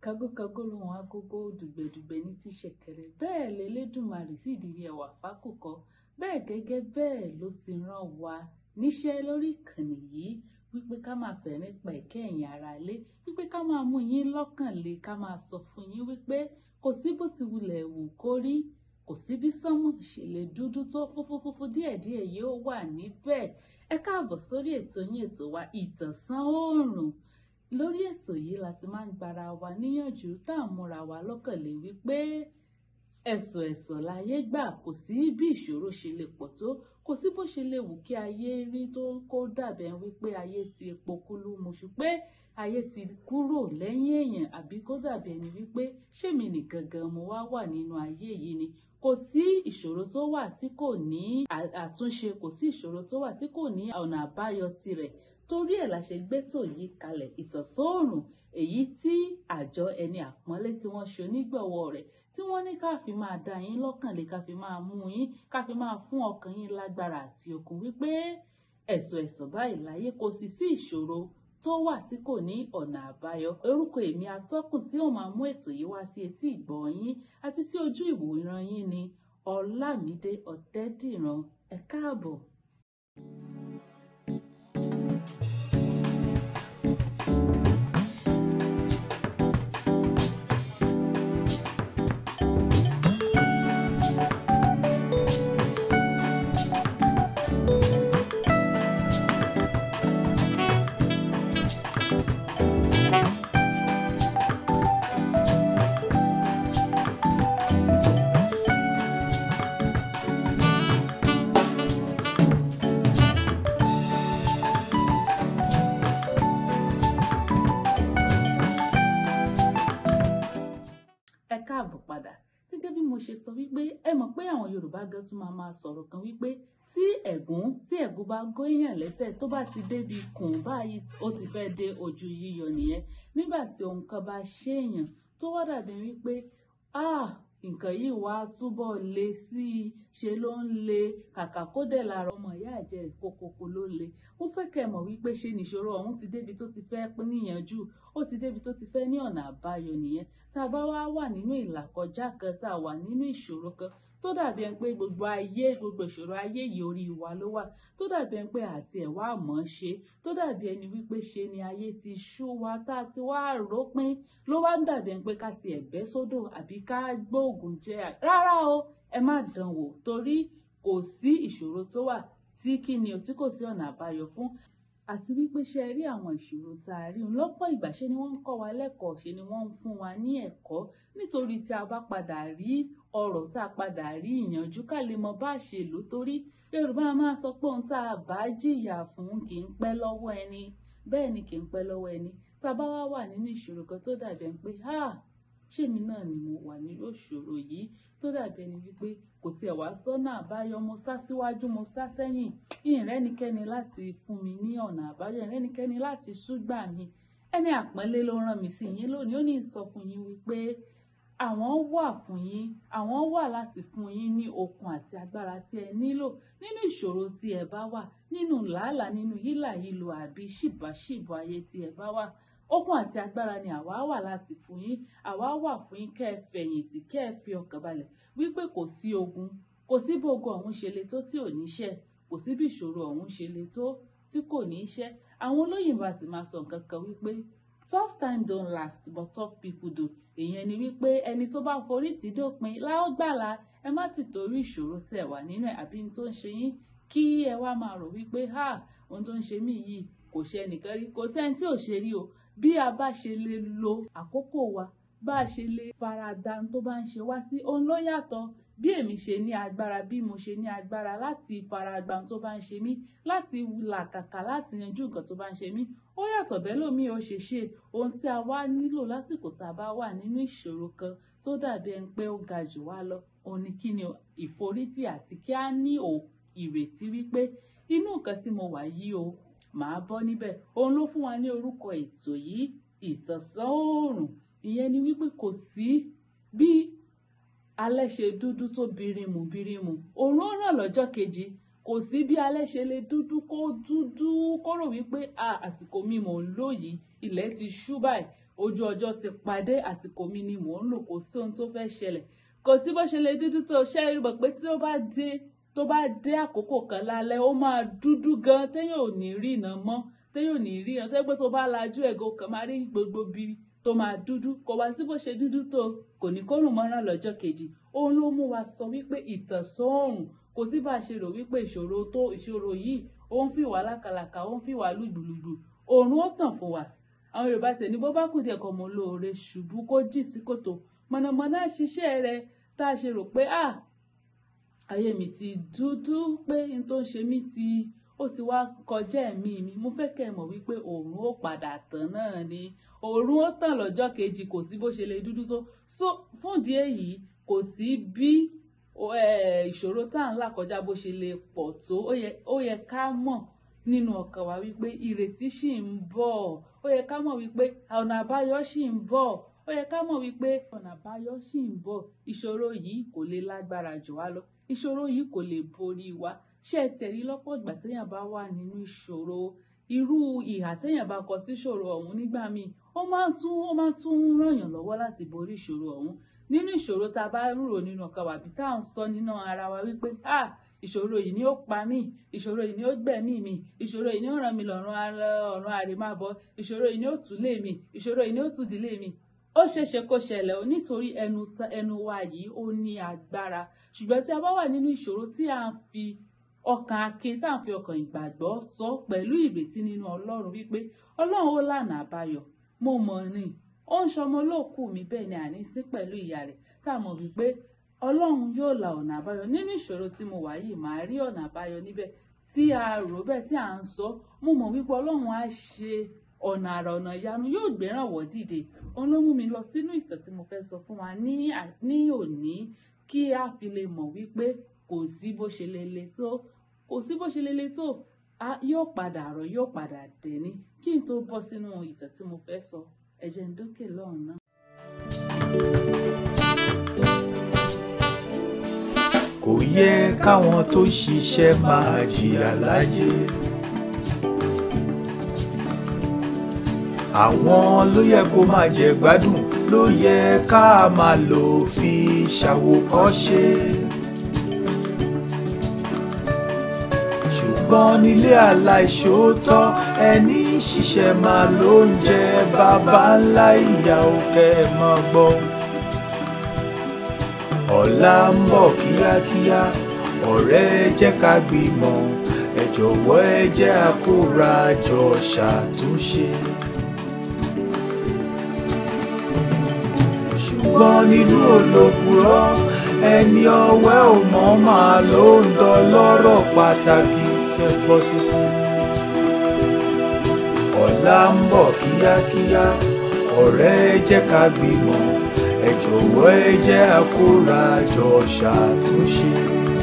kágókágó lòun agogo dùgbẹ̀dùgbẹ̀ ní ti ṣẹ̀kẹ̀rẹ̀ bẹ́ẹ̀ lẹ́lẹ́dùmarè sì dirí ẹwà fákòkò bẹ́ẹ̀ gẹ́gẹ́ bẹ́ẹ̀ ló ti rán wa níṣẹ́ lórí ìkànnì yìí wípé ká máa fẹ̀ nípa ẹ̀kẹ́ ẹ̀yìn ara ilé wípé ká máa mú yín lọ́kàn le ká máa sọ fún yín wípé kò sí bó ti wulẹ̀ wù kó rí kò sí bí sánmọ̀ ṣe lè dúdú tó fúfúfúfú díẹ̀díẹ̀ yóò wà níbẹ̀ ẹ káàbọ̀ sórí ètò yín ètò wa ìtànsán oòrùn lórí ètò yìí la ti máa ń gbára wa níyànjú tá à ń múra wa lọ́kàn lé wípé ẹ̀sọ̀ ẹ̀sọ̀ láyé gbà kò sí bí ìṣòro ṣe lè pọ̀ tó kò sí bó ṣe lè wù kí ayé rí tó kó dàbẹ̀ wípé ayé ti epo kúlú muṣu pé ayé ti kúrò lẹ́yìn èèyàn àbí kó dàbí ẹni wípé ṣèmi nìkan gan mo wá wà nínú ayé yìí ni kò sí ìṣòro tó wà tí kò ní àtúnṣe kò sí ìṣòro tó wà tí kò ní ọ̀nà àbáyọ tirẹ̀ torí ẹ̀ la ṣe gbétò yìí kalẹ̀ ìtànsóòrùn èyí tí àjọ ẹni àpọ́nlé tí wọ́n ṣe onígbọ̀wọ́ rẹ̀ tí wọ́n ní ká fi máa dá yín lọ́kàn lé ká fi máa mú yín ká fi máa fún ọkàn yín lágbára àti okun wípé ẹ̀sọ̀ ẹ̀sọ̀ báyìí láyé kò sì sí ìṣòro tó wà tí kò ní ọ̀nà àbáyọ orúkọ èmi atọ́kùn tí ó máa mú ètò yìí wá sí etí ìgbọ́ yín àti sí ojú ìwòran yín ni Ọlámídé Ọ̀tẹ́dìran ẹ káàbọ̀. ẹ káàbọ̀ padà gẹ́gẹ́ bí mo ṣe sọ wípé ẹ mọ̀ pé àwọn Yorùbá gan tún máa máa sọ̀rọ̀ kan wípé tí ẹ̀gún tí ẹ̀gún bá góyàn lẹ́sẹ̀ tó bá ti débi kùn báyìí ó ti fẹ́ dé ojú yíyọ nìyẹn nígbà tí ohun kan bá ṣèèyàn tó wá dàbí wípé ah nǹkan yìí wá túbọ̀ le sí i ṣe ló ń le kàkà kó dẹ̀ lára ọmọ ìyá àjẹ́ kókókó ló le ó fẹ́ kẹ́ mọ̀ wípé ṣe nìṣòro ọ̀hún ti débi tó ti fẹ́ níyànjú ó ti débi tó ti fẹ́ ní ọ̀nà àbáyọ nìyẹn tá a bá wá wà nínú ìlàkọjá kan tá a wà nínú ìṣòro kan tó dàbí ẹni pé gbogbo ayé gbogbo ìṣòro ayé yìí orí wa ló wà tó dàbí ẹni pé àti ẹ̀ wá mọ̀ ọ́n ṣe tó dàbí ẹni wípé ṣe ni ayé ti ṣú wa tá a ti wá rópin ló wá ń dàbí ẹni pé ká ti ẹ̀bẹ́ sódò àbí ká gbóògùn jẹ rárá o ẹ má dán wò torí kò sí ìṣòro tó wà tí kí ni o tí kò sí ọ̀nà àbáyọ fún àti wípé ṣe rí àwọn ìṣòro tá a rí un lọ́pọ̀ ìgbà ṣe ni wọ́n ń kọ́ wa lẹ́kọ̀ọ́ ṣe ni wọ́n ń fún wa ní ẹ̀kọ́ nítorí tí a bá padà rí ọ̀rọ̀ tá a padà rí ìyànjú ká lè mọ bá a ṣe lò torí Yorùbá máa sọ pé ohun tá a bá jìyà fún kì í pẹ́ lọ́wọ́ ẹni bẹ́ẹ̀ ni kì í pẹ́ lọ́wọ́ ẹni tá a bá wá wà nínú ìṣòro kan tó dàbí ẹni pé ha ṣèmi náà ni mo wà nínú ìṣòro yìí tó dàbí ẹni wípé kò tiẹ̀ wá sọ́nà àbáyọ mo sá síwájú mo sá sẹ́yìn ìrẹ́nikẹ́ni láti fún mi ní ọ̀nà àbáyọ ìrẹ́nikẹ́ni láti ṣúgbà mi ẹni àpọ́nlé ló rán mi sí yín lónìí ó ní sọ fún yín wípé àwọn wà fún yín àwọn wà láti fún yín ní okun àti agbára tí ẹ nílò nínú ìṣòro tí ẹ bá wà nínú làálàá nínú hílàhílo àbí ṣìbáṣìbò ayé tí ẹ bá wà okun àti agbára ni àwa wà láti fún yín àwa wà fún yín kẹ́ ẹ fẹ̀yìntì kẹ́ ẹ fi ọkàn balẹ̀ wípé kò sí ogun kò sí bí ogun ọ̀hún ṣe le tó tí ò ní ṣẹ́ kò sí bí ìṣòro ọ̀hún ṣe le tó tí kò ní ṣẹ́ àwọn olóyìnbó àti máa sọ nǹkan kan wípé tough time don't last but tough people do èèyàn ni wípé ẹni tó bá forí tì dópin láógbàlà ẹ má ti torí ìṣòro tẹ́ wà nínú ẹ̀ àbí tó ń ṣe yín kí ẹ wá máa rò wípé ha ohun tó ń ṣe mí yìí kò ṣe ẹnìkan rí kò sẹ́ni tí ò ṣe rí o bí a bá ṣe lè lo àkókò wa bá a ṣe lè farada tó bá ń ṣe wá sí òun ló yàtọ̀ bí èmi ṣe ní agbára bí mo ṣe ní agbára láti faragba tó bá ń ṣe mí láti làkàkà láti yanjú nǹkan tó bá ń ṣe mí ó yàtọ̀ bẹ́ẹ̀ lómi ò ṣe ṣe ohun tí a wá nílò lásìkò tá a bá wà nínú ìṣòro kan tó dàbí ẹni pé ó ga jù wá lọ òun ni kí ni ìforítì àti kí á ní ò ìrètí wípé inú nǹkan tí mo wà yìí o màá bọ́ níbẹ̀ òun ló fún wa ní orúkọ ètò yìí ìtànsán oòrùn ìyẹn ni wípé kò sí bí alẹ́ ṣe dúdú tó birimu birimu òun ó ràn lọ́jọ́ kejì kò sí bí alẹ́ ṣe lè dúdú kó dúdú kó rò wípé àsìkò mi mò ń lò yìí ilẹ̀ ti ṣú báyìí ojú ọjọ́ ti padé àsìkò mi ni mò ń lò kò sí ohun tó fẹ́ ṣẹlẹ̀ kò sí bó ṣe lè dúdú tó ṣe é mọ̀ pé tí ó bá dé tó bá dé àkókò kan lálẹ́ ó máa dúdú gan téèyàn ò ní rí iná mọ́ téèyàn ò ní rí iná tó yẹ pé tó bá lajú ẹ̀gọ́ kan máa rí gbogbo bí tó máa dúdú kò wá sí bó ṣe dúdú tó kò ní kó rùn mọ́ràn lọ́jọ́ kejì òun ló mú wa sọ wípé ìtànṣán oòrùn kò sí bá a ṣe rò wípé ìṣòro tó ìṣòro yìí ó ń fi wá lákàlàkà ó ń fi wá lùgbùlùgbù oòrùn ó tàn fún wa àwọn yorùbá tẹ̀ ní bó bá kù díẹ̀ kan mọ́ lóore ṣubú kó jì sí kòtò mọ̀nàmọ́ná ṣiṣẹ́ rẹ̀ tá a ṣe rò pé ah ayé mi ti dúdú pé n tó ń ṣe mí ti ó ti wá kọjá ẹ̀mí mi mo fẹ́ kẹ́ ẹ mọ̀ wípé òòrùn ó padà tàn náà ni òòrùn ó tàn lọ́jọ́ kejì kò sí bó ṣe lè dúdú tó so fún ìdí èyí kò sí bí ìṣòro tá à ń là kọjá bó ṣe lè pọ̀ tó ó yẹ ká mọ̀ nínú ọkàn wa wípé ìrètí ṣì ń bọ̀ ó yẹ ká mọ̀ wípé ọ̀nà àbáyọ ṣì ń bọ̀ ó yẹ ká mọ̀ wípé ọ̀nà àbáyọ ṣì ń bọ̀ ìṣòro yìí kò lè lágbára jù wá lọ ìṣòro yìí kò lè borí wa ṣé ẹ tẹ̀rí lọ́pọ̀ ìgbà téèyàn bá wà nínú ìṣòro irú ìhà téèyàn bá kọ sí ìṣòro ọ̀hún nígbà míì ó máa tún ó máa tún ràn yàn lọ́wọ́ láti borí ìṣòro ọ̀hún nínú ìṣòro tá a bá rò nínú ọkàn wa bí tá à ń sọ nínú ara wa wípé ah ìṣòro yìí ni ó pa mí ìṣòro yìí ni ó gbẹ̀mí mi ìṣòro yìí ni ó ràn mí lọ́rùn ọ̀run àrèmábọ̀ ìṣòro yìí ni ó tún lé mi ìṣòro yìí ni ó tún dílé mi ó ṣeéṣe kó ṣẹlẹ̀ o nítorí ẹnu ẹnu wa yìí ó ní agbára ṣùgbọ́n tí a bá wà nínú ìṣòro tí a ń fi ọkàn akin tá à ń fi ọkàn ìgbàgbọ́ sọ pẹ̀lú ìrètí nínú ọlọ́run wípé ọlọ́run ó lànà àbáyọ mo mọ̀ ni ó ń ṣọmọ olóòkú mi bẹ́ẹ̀ ni àní sí pẹ̀lú ìyá rẹ̀ tá a mọ̀ wípé ọlọ́run yóò la ọ̀nà àbáyọ nínú ìṣòro tí mo wà yìí màá rí ọ̀nà àbáyọ níbẹ̀ tí a rò bẹ́ẹ̀ tí à ń sọ mo mọ̀ wípé ọlọ́run á ṣe ọ̀nà àrà ọ̀nà ìyanu yóò gbérànwọ́ dìde òun ló mú mi lọ sínú ìtàn tí mo fẹ́ sọ fún wa ní ní òní kí a fi lè mọ̀ wípé kò sí bó ṣe lè le tó kò sí bó ṣe lè le tó yóò padà rọ̀ yóò padà dẹ̀ni kí n tó bọ́ sínú ìtàn tí mo fẹ́ sọ ẹ jẹ́ n dókè lọ́hùn náà. kò yẹ káwọn tó ṣiṣẹ́ máa jìyà láyé. àwọn ló yẹ kó máa jẹ gbádùn ló yẹ ká máa lò fi ṣàwòkọ́ṣe. ṣùgbọ́n nílé aláìṣòótọ́ ẹni ṣiṣẹ́ máa ló ń jẹ bàbá ńlá ìyá òkè máa gbọ́. ọ̀la ń bọ̀ kíákíá ọ̀rẹ́ jẹ́ ká gbìmọ̀ ẹ jọ̀wọ́ ẹ jẹ́ àkórajọ ṣàtúnṣe. ṣùgbọ́n nínú olókùrọ́ ẹni ọwẹ́ ò mọ̀ máa ló ń dán lọ́rọ̀ pàtàkì kẹ́ gbọ́ sí ti. ọ̀la ń bọ̀ kíákíá ọ̀rẹ́ jẹ́ ká gbìmọ̀ ẹ jọ̀wọ́ ẹ jẹ́ àkórajọ ṣàtúnṣe.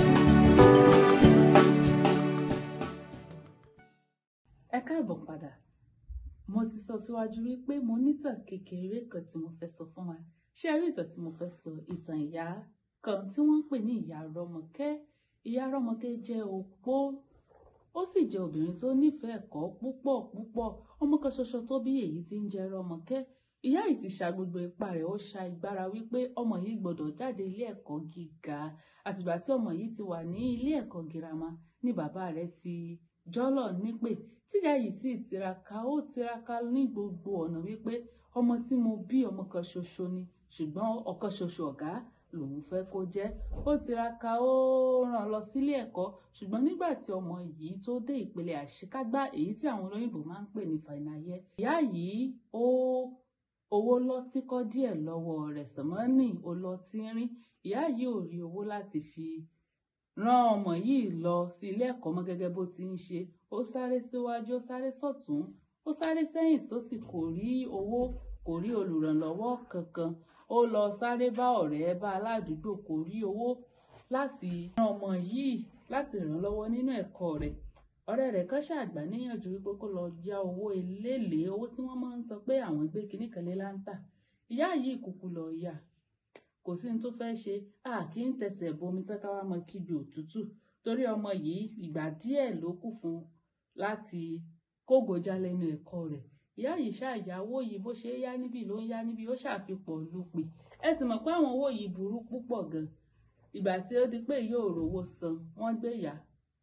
ẹ káàbọ̀ padà mo ti sọ síwájú wípé mo nítàn kékeré kan tí mo fẹ́ sọ fún wa ṣé ẹ rí ìtàn tí mo fẹ́ sọ ìtàn ìyá kan tí wọ́n ń pè ní ìyá rọmọkẹ́ ìyá rọmọkẹ́ jẹ́ opó ó sì jẹ́ obìnrin tó nífẹ̀ẹ́ ẹ̀kọ́ púpọ̀ púpọ̀ ọmọ kan ṣoṣo tó bí èyí tí ń jẹ́ rọmọkẹ́ ìyá yìí ti ṣa gbogbo ipá rẹ̀ ó ṣa ìgbára wípé ọmọ yìí gbọ́dọ̀ jáde ilé ẹ̀kọ́ gíga àtìgbà tí ọmọ yìí ti wà ní ilé ẹ̀kọ́ girama ní bàbá rẹ̀ ti jọ́lọ̀ nípè tíyá yìí sì tiraka ó tiraka ní gbogbo ọ̀nà wípé ọmọ tí mo bí ọmọ kan ṣoṣo ni ṣùgbọ́n ọ̀kan ṣoṣo ọ̀gá lòun fẹ́ kó jẹ́ ó tiraka ó ràn lọ sílé ẹ̀kọ́ ṣùgbọ́n nígbà tí ọmọ yìí tó dé ìpele àṣekágbá èyí tí àwọn olóyìnbó máa ń pè ní final year ìyá yìí ó owó lọ tíkọ́ díẹ̀ lọ́wọ́ rẹ̀ sànmọ́nì ó lọ tínrín ìyá yìí ò rí owó láti fi rán ọmọ yìí lọ sí ilé ẹ̀kọ́ mọ́ gẹ́gẹ́ bó ti ń ṣe ó sáré síwájú ó sáré sọ̀tún ó sáré sẹ́yìn sósì kò rí owó kò rí olùrànlọ́wọ́ kankan ó lọ sáré bá ọ̀rẹ́ bá aládùúgbò kò rí owó láti rán ọmọ yìí láti ràn lọ́wọ́ nínú ẹ̀kọ́ rẹ̀ ọ̀rẹ́ rẹ̀ kan ṣàgbà níyànjú wípé kó lọ yá owó eléèlé owó tí wọ́n máa ń sọ pé àwọn gbé kinní kan lé láńtà ìyá yìí kúkú lọ yá kò sí ní tó fẹ́ ṣe a kì í tẹsẹ̀ bomi tán ká wá mọ kíbi òtútù torí ọmọ yìí ìgbà díẹ̀ ló kù fún láti kógojá lẹ́nu ẹ̀kọ́ rẹ̀ ìyá yìí ṣàyàwó yìí bó ṣe yá níbí ló ń yá níbí ó ṣàfipọ̀ lupè ẹ ti mọ̀ pé àwọn owó yìí burú púpọ̀ gan ìgbà tí ó di pé yóò rówó san wọ́n gbé yá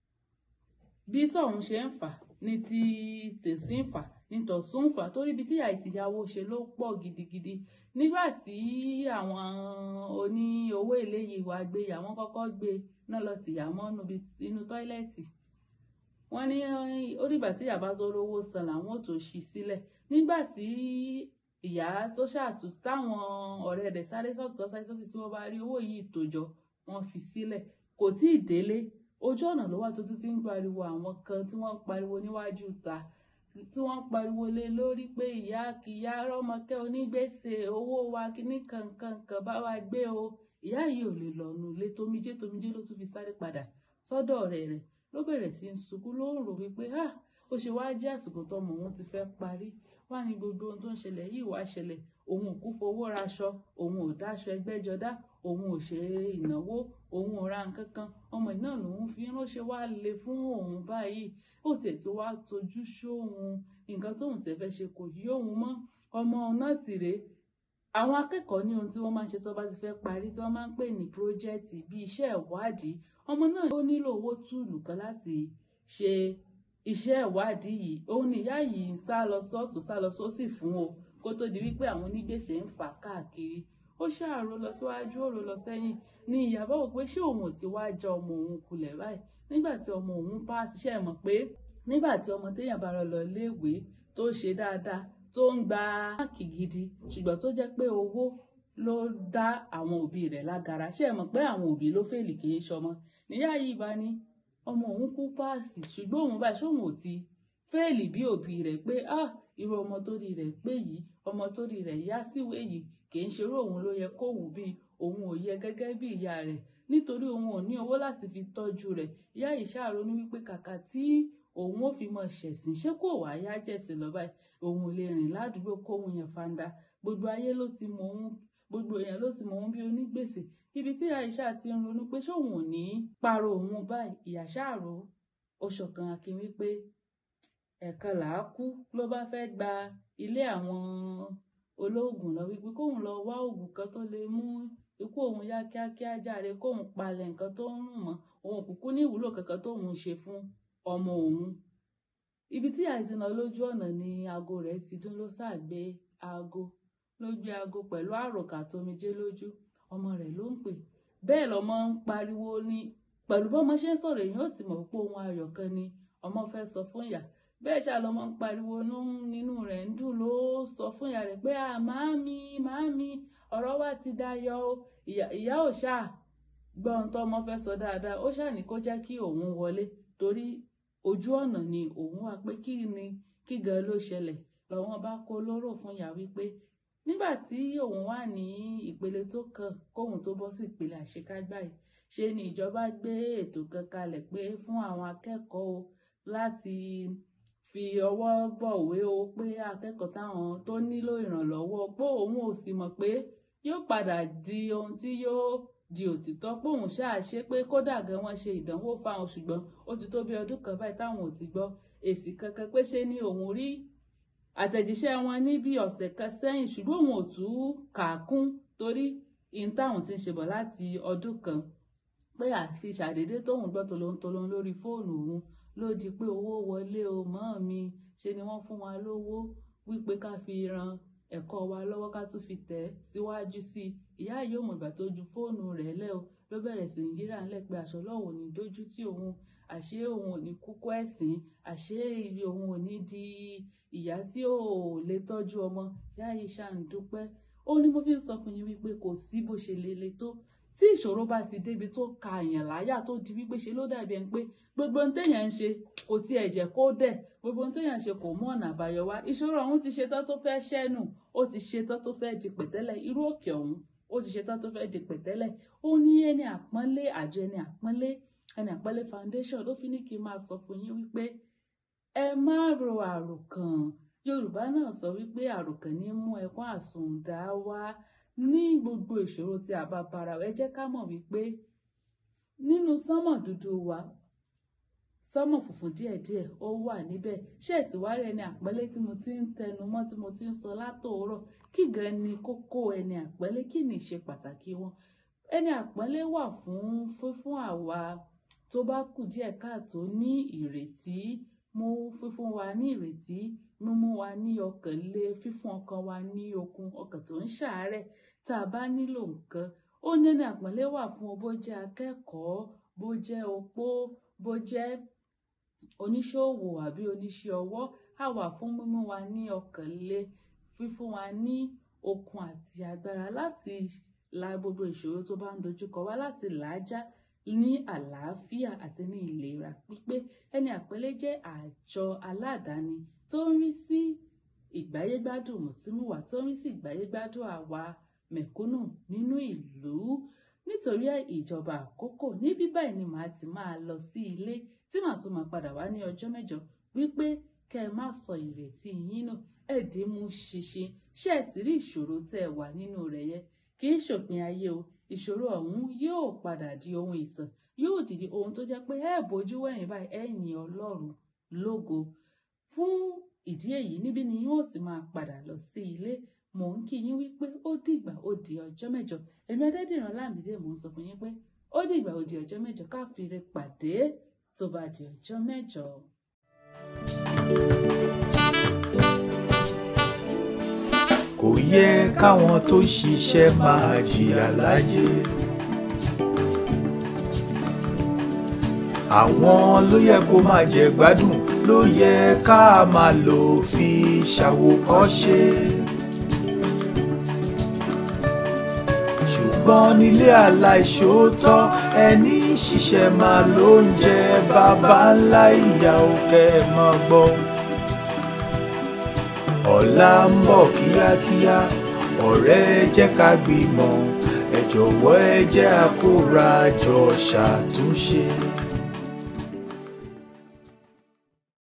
bí tọ̀hún ṣe ń fà ní ti tèsí ń fà ní tọ̀sún ń fà torí ibi tí ìyá ìtìyàwó ṣe ló pọ̀ gidigidi nígbà tí àwọn oní owó èlé yìí wá gbé yá wọ́n kọ́kọ́ gbé náà lọ tìyà mọ́nú bí inú tọ́ílẹ̀tì wọ́n ní orígbà tí ìyá bá tó rówó san làwọn ò tó ṣí sílẹ̀ nígbà tí ìyá tó ṣàtú táwọn ọ̀rẹ́ rẹ̀ sáré sọ́tọ̀ sáré sọ́sì tí wọ́n bá rí owó yìí tó jọ wọ́n fi sílẹ̀ kò tí ì délé ojú ọ̀nà ló wà tó tún ti ń pariwo àwọn kan tí wọ́n ń pariwo níwájú ta tí wọ́n ń pariwo lé lórí pé ìyá kìyà rọ́mọkẹ́ onígbèsè owó wa kíní kankankan bá wa gbé o ìyá yìí ò lè lọ́nu lé tomijé tomijé ló tún fi sáré padà sọ́dọ̀ ọ̀rẹ́ rẹ̀ ló bẹ̀rẹ̀ sí í sunkún ló ń rò wípé ah ó ṣe wá jẹ́ àsìkò tọmọ òun ti fẹ́ parí wá ní gbogbo ohun tó ń ṣẹlẹ̀ yìí wá ṣẹlẹ̀ òun ò kú fowó raṣọ òun ò dáṣọ ẹgbẹ́jọdá òun ò ṣe ìnáwó òun ò ra nǹkan kan ọmọ iná lòun fi ránṣẹ́ wá le fún òun báyìí ó tiẹ̀ tó wá tojú sóhun nǹkan tóun tẹ̀ fẹ́ ṣe kò yí òun mọ́ ọmọ náà sì rèé àwọn akẹ́kọ̀ọ́ ní ohun tí wọ́n máa ń ṣe tó bá ti fẹ́ parí tí wọ́n máa ń pè ní pírójẹ́tì bíi iṣẹ́ ìwádìí ọmọ náà ó nílò owó túùlù kan láti ṣe iṣẹ́ ìwádìí yìí òun nìyá yìí ń sá lọ sọ́ọ̀tún sá lọ sósì fún o kó tó di wípé àwọn onígbèsè ń fà káàkiri ó ṣàrò lọ síwájú ó rò lọ sẹ́yìn ní ìyàbọ̀ wò pé ṣé òun ò ti wá já ọmọ òun kulẹ̀ báyìí nígbà tí ọmọ òun bá ṣiṣẹ́ mọ̀ pé nígbà tí ọmọ téèyàn bá rọ lọ iléèwé tó ṣe dáadáa tó ń gba máàkì gidi ṣùgbọ́n tó jẹ́ pé owó ló dá àwọn òbí rẹ̀ lágara ṣé ẹ mọ̀ pé àwọn òbí ló fèlì kì í ṣọmọ níyà yìí bá ní ọmọ òun kú páàsì ṣùgbọ́n òun báyìí ṣóun ò ti fèlì bí òbí rẹ̀ pé ah irú ọmọ tó rí rẹ̀ pé yìí ọmọ tó rí rẹ̀ yá síwèé yìí kì í ṣerú òun ló yẹ kó wù bí òun ò yẹ gẹ́gẹ́ bí ìyá rẹ̀ nítorí òun ò ní owó láti fi tọ́jú rẹ̀ ìyá yìí ṣàrònú wípé kàkà tí òun ò fi mọ ṣẹ̀sìn ṣé kò wá yá jẹ̀sìn lọ báyìí òun ò lè rìn ládùúgbò kóhun yẹn fanda gbogbo ayé ló ti mọ òun gbogbo èèyàn ló ti mọ òun bí onígbèsè ibi tí Aisha ti ń ronú pé ṣóun ò ní parọ́ òun báyìí ìyá ṣàrò ó ṣọ̀kan akin wípé ẹ̀kan làá kú ló bá fẹ́ gba ilé àwọn olóògùn lọ wípé kóun lọ wá oògùn kan tó lè mú ikú òun yá kíákíá járe kóun palẹ̀ nǹkan tó ń rùn mọ́ òun kúkú ní ìwúlò kankan tóun ṣe fún ọmọ òun ibi tí àìsàn lọ lójú ọ̀nà ni aago rẹ̀ ti dún ló ṣàgbé aago ló gbé aago pẹ̀lú àròkà tómijé lójú ọmọ rẹ̀ ló ń pè bẹ́ẹ̀ lọ́mọ ń pariwo ní pẹ̀lú bọ́mọ ṣe ń sọ̀rọ̀ èèyàn ò ti mọ̀ pé ohun ayọ̀ kan ni ọmọ fẹ́ sọ fún ìyá bẹ́ẹ̀ ṣá lọ́mọ ń pariwo nínú rẹ̀ ń dùn ló sọ fún ìyá rẹ̀ pé à màámi màámi ọ̀rọ̀ wa ti dayọ̀ o ìyá ò ṣáà gbọ́ ohun tó ọmọ fẹ́ sọ dáadáa ó ṣáà ní kó jẹ́ kí òun wọlé torí ojú ọ̀nà ni òun wà pé kí ni kí gan ló ṣẹlẹ̀ lọ́wọ́n bá kó lóró fún ìyá wípé nígbà tí òun wà ní ìpele tó kàn kóun tó bọ́ sí ìpele àṣekágbá yìí ṣe ni ìjọba gbé ètò kan kalẹ̀ pé fún àwọn akẹ́kọ̀ọ́ o láti fi ọwọ́ bọ̀wé o pé akẹ́kọ̀ọ́ táwọn tó nílò ìrànlọ́wọ́ pé òun ò sì mọ̀ pé yóò padà di ohun tí yóò di òtítọ́ pé òun ṣáà ṣe pé kódà gan wọ́n ṣe ìdánwò fáwọn ṣùgbọ́n ó ti tó bí ọdún kan báyìí táwọn ò ti gbọ́ èsì kankan pé ṣe ni òun rí àtẹ̀jíṣẹ́ wọn ní bí ọ̀sẹ̀ kan sẹ́yìn ṣùgbọ́n òun ò tún kà á kún torí ihun táwọn ti ń ṣe bọ̀ láti ọdún kan pé àfi ṣàdédé tóun gbọ́ tolóńtolóń lórí fóònù òun ló di pé owó wọlé o mọ́ mi ṣe ni wọ́n fún wa lówó wípé ká fi ran ẹ̀kọ́ wa lọ́wọ́ ká tún fi tẹ̀ síwájú sí i ìyá yìí ò mọ̀ ìgbà tó ju fóònù rẹ̀ lẹ́ o ló bẹ̀rẹ̀ sí ní yíra ńlẹ̀ pé aṣọ lọ́wọ́ ò ní dójú tí òun àṣé òun ò ní kúkú ẹ̀sìn àṣé ibi òun ò ní di ìyá tí ò lè tọ́jú ọmọ ìyá yìí ṣáà ń dúpẹ́ ó ní mo fi ń sọ fún yín wípé kò sí bó ṣe lè le tó tí ìṣòro bá ti débi tó ka èèyàn láyà tó di wípé ṣe ló dàbí ẹni pé gbogbo ohun téèyàn ń ṣe kò tiẹ̀ jẹ́ kó dẹ̀ gbogbo ohun téèyàn ń ṣe kò mú ọ̀nà àbáyọ wá ìṣòro ọ̀hún ti ṣetán tó fẹ́ ṣẹ́nu ó ti ṣetán tó fẹ́ di pẹ̀tẹ́lẹ̀ irú òkè ọ̀hún ó ti ṣetán tó fẹ́ di pẹ̀tẹ́lẹ̀ ó ní ẹni àpọ́nlé àjọ ẹni àpọ́nlé ẹni àpọ́nlé foundation ló fi ní kí n máa sọ fún yín wípé ẹ má ro àròkàn yorùbá náà sọ wípé àròkàn ní mú ẹkún àsùndá wá ní gbogbo ìṣòro tí a bá bára ẹ jẹ́ ká mọ̀ wípé nínú sánmọ̀ dúdú wa sọ́mọ̀ funfun díẹ̀díẹ̀ ó wà níbẹ̀ ṣé ẹ̀ tí wá rí ẹni àpọ́nlé tí mo ti ń tẹnu mọ́ tí mo ti ń sọ látòórọ̀ kí gan ni kókó ẹni àpọ́nlé kí ni ìṣe pàtàkì wọn ẹni àpọ́nlé wà fún fífún àwa tó bá kù díẹ̀ káàtó ní ìrètí mú fífún wa ní ìrètí mímú wa ní ọkàn lé fífún ọkàn wa ní okun ọkàn tó ń ṣàárẹ̀ tá a bá nílò nǹkan ó ní ẹni àpọ́nlé wà fún bó jẹ́ akẹ́kọ̀ọ́ bó jẹ́ opó bó jẹ́ oníṣòwò àbí oníṣẹ́ ọwọ́ á wà fún mímú wa ní ọkàn lé fífún wa ní okun àti agbára láti la gbogbo ìṣòro tó bá ń dojúkọ wá láti làájá ní àlàáfíà àti ní ìlera pípé ẹni àpẹẹlẹ jẹ́ àjọ aládàáni tó ń rí sí ìgbáyégbádùn mùtúmùwà tó ń rí sí ìgbáyégbádùn àwa mẹ̀kúnnù nínú ìlú nítorí ìjọba àkókò ní bíbáyìí ni màá ti máa lọ sí ilé tí màá tún máa padà wá ní ọjọ́ mẹ́jọ wípé kẹ́ ẹ má sọ ìrètí yín nù ẹ̀dín mú ṣinṣin ṣé ẹ̀ sì rí ìṣòro tẹ́ ẹ wà nínú rẹ̀ yẹn kì í ṣòpin ayé o ìṣòro ọ̀hún yóò padà di ohun ìtàn yóò di ohun tó jẹ́ pé ẹ bójú wẹ̀yìn báyìí ẹ yìn Ọlọ́run lógo fún ìdí èyí níbí ni yóò ti máa padà lọ sí ilé mò ń kí yín wípé ó dìgbà ó di ọjọ́ mẹ́jọ èmi Adédìran Lámìdé mò ń sọ fún yín pé ó dìgbà ó di ọjọ́ mẹ́jọ ká fi re pàdé tó bá di ọjọ́ mẹ́jọ. kò yẹ káwọn tó ṣiṣẹ́ máa jìyà láyé. àwọn ló yẹ kó máa jẹ gbádùn ló yẹ ká máa lò fi ṣàwòkọ́ṣe. ṣùgbọ́n nílé aláìṣòótọ́ ẹni ṣiṣẹ́ máa ló ń jẹ bàbá ńlá ìyá òkè mọ́ gbọ́ ọ̀la ń bọ̀ kíákíá ọ̀rẹ́ ẹ jẹ́ ká gbìmọ̀ ẹ jọ̀wọ́ ẹ jẹ́ àkórajọ ṣàtúnṣe.